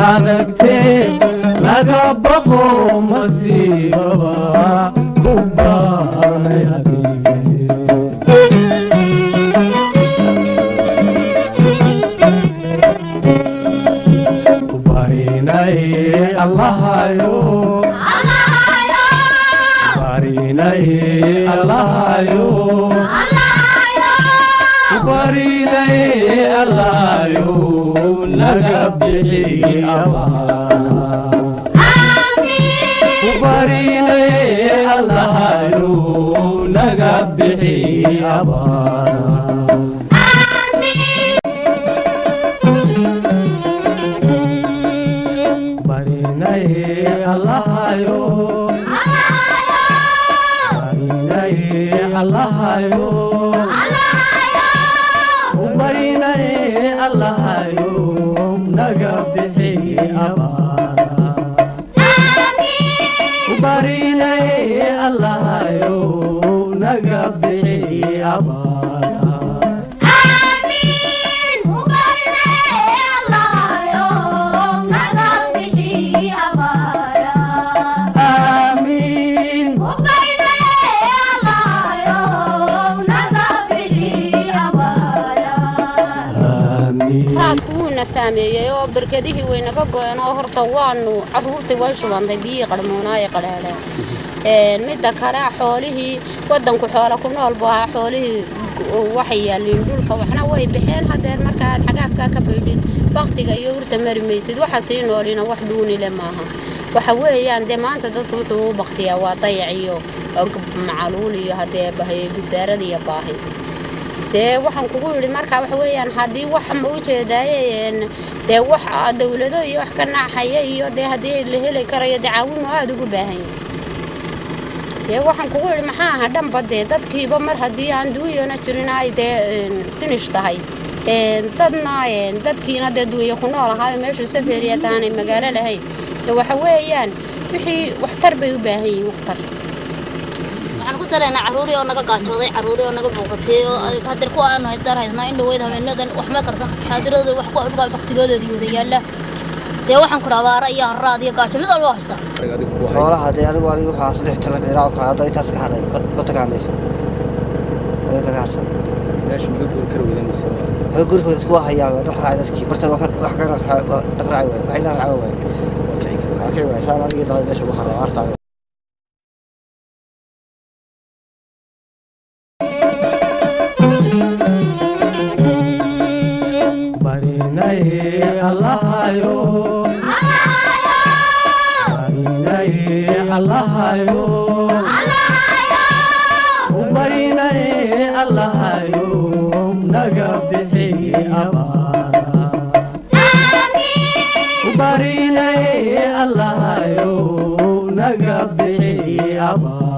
adagtee laga baqo masiibaba ku baanay barinay allahayo barinay allahayo barinay allahayo naga bixi abaara barinay allahayo naga bixi abaara barinay allahayo barinay allahayo barinay allahayo naga bixi abaara barinay allahayo naga bixi abaara aamiin aamiin raadku wuuna saameeyey oo barkadihii waynaga go-een oo horta waanu caruurtii way shubantay biyihii qarmuunaaye qadhaadheen midda kale xoolihii wadanku xoola ku nool buu ahaa xoolihii waxay yaalliin dhulka waxna way baxeen hadeer marka aad xagaafkaa ka baydhid baktiga iyo urta mari maysid waxa sii noolina wax dhuunile maaha waxa weeyaan dee maanta dadku wuxuu u baktiyaa waa dayac iyo macaluul iyo hadee bisaarada iyo baahi dee waxaan kugu yidhi marka waxa weeyaan haddii wax ma u jeedaaye dee wax dawlado iyo wax ka naaxaya iyo dee haddii la heli karayo dee caawinu aada ugu baahan yahay dee waxaan kugu yidhi maxaa aha dhanba dee dadkiiba mar haddii aan duunyana jirin ay dee finish tahay dadna dadkiina dee duunya ku nool ahaayo meeshu safariya tahaanay magaalo lahayn dee waxa weeyaan wixii waxtar bay u baahan yihiin waxtar waxaan ku daraynaa carruurii oo naga gaajooday carruurii oo naga buuqatay oo hadeer kuwa aanu dar haysnaa in dhaweyd habeenadan wax ma karsan xaadiradooda wax ku dhulka baktigoodoodii wada yaalla dee waxaan kudha abaara iyo harraad iyo gaajo mid walba waa haysaa xoolaha dee anigu anigu waxaa saddex tala diraac ka hadda intaas ka hadhay ka tagaa meesha way kaga harsan way gurigooda isku hayaan waa dhaqraacay dadkii bartan wax wax ka dhaqraacay waay waxayna raaca waay okay waay saan anigii baa meesha ugu haraa artaa barinay allahayo barinay allahayo barinay allahayo naga bixi abaara barinay allahayo naga bixi abaara